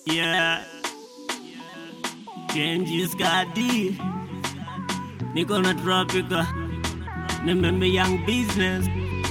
Yeah. Kenji's got D. Niko na tropica. Remember young business.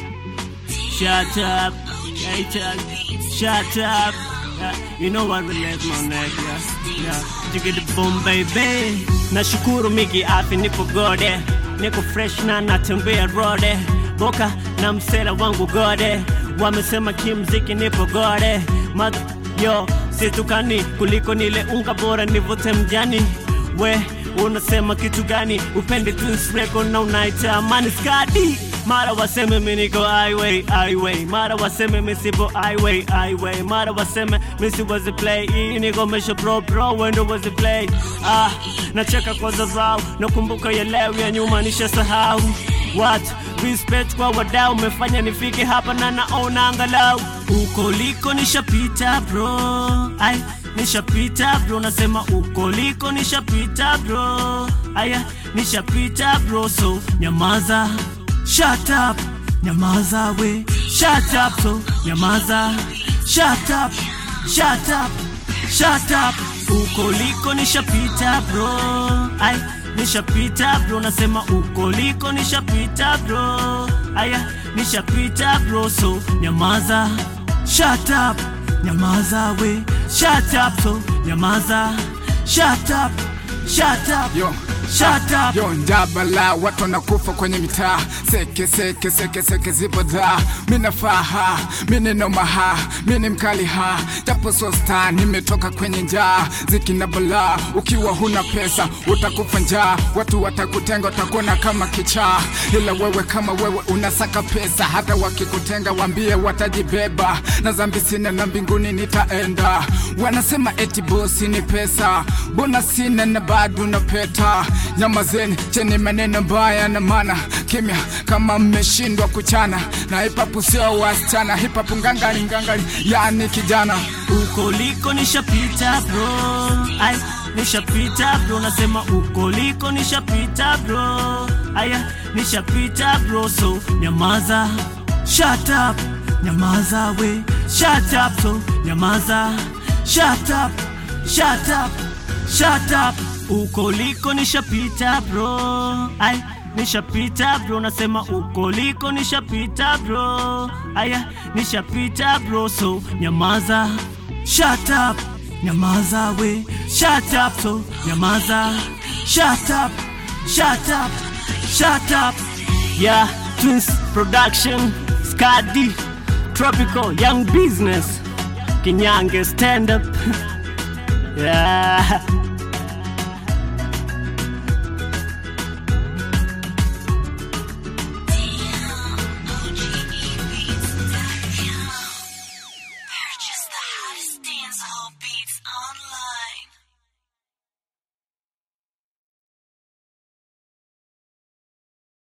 Shut up. Hey, Chuck. Shut up. Yeah, you know what relates my neck, yeah. Yeah. Jigga the boom, baby. Nashukuru miki afi nipo gode. Niko fresh na natembea rode. Boka na msela wangu gode. Wamesema kimziki nipo gode. Mother, yo, situkani kuliko nile unga bora nivute mjani. We, unasema kitu gani? Upende Twins Record na unaita amani skadi. Mara waseme mi niko highway, highway. Mara waseme mi sipo highway, highway. Mara waseme mi si wazi play. Hii niko mesha pro pro, wendo wazi play. Ah, nacheka kwa zazao. Nakumbuka ya leo ya nyuma nisha sahau. What? Respect kwa wadau umefanya nifike hapa na naona angalau uko liko nishapita bro. Ai, nishapita bro, nasema uko liko nishapita bro. Aya, nishapita bro, so nyamaza, shut up, nyamaza we, shut up, so nyamaza, shut up, shut up, shut up. Uko liko nishapita bro. Ai, nishapita bro, nasema uko liko nishapita bro. Aya, nishapita bro, so nyamaza, shut up, nyamaza we, shut up, so nyamaza, shut up, shut up, Yo. shut up. Yo njabala watu wanakufa kwenye mitaa seke seke seke seke zipo dha mina faha mini nomaha mini mkali ha japo so star nimetoka kwenye njaa zikina bala ukiwa huna pesa utakufa njaa watu watakutenga watakuona kama kichaa ila wewe kama wewe unasaka pesa hata wakikutenga wambie watajibeba na zambi sina na mbinguni nitaenda wanasema eti bosi ni pesa bona sina na bado na peta nyamazeni cheni maneno mbaya na mana kimya kama mmeshindwa kuchana na hipapu sio wasichana hipapu ngangari ngangari yani kijana uko liko nishapita bro ai nishapita bro nasema uko liko nishapita bro aya nishapita bro so nyamaza shut up nyamaza we shut up so nyamaza shut up shut up shut up uko liko nishapita bro ai nishapita bro nasema uko liko nishapita bro aya nishapita bro so nyamaza shut up nyamaza we shut up so nyamaza shut up shut up shut up yeah twins production skadi tropical young business kinyange stand up yeah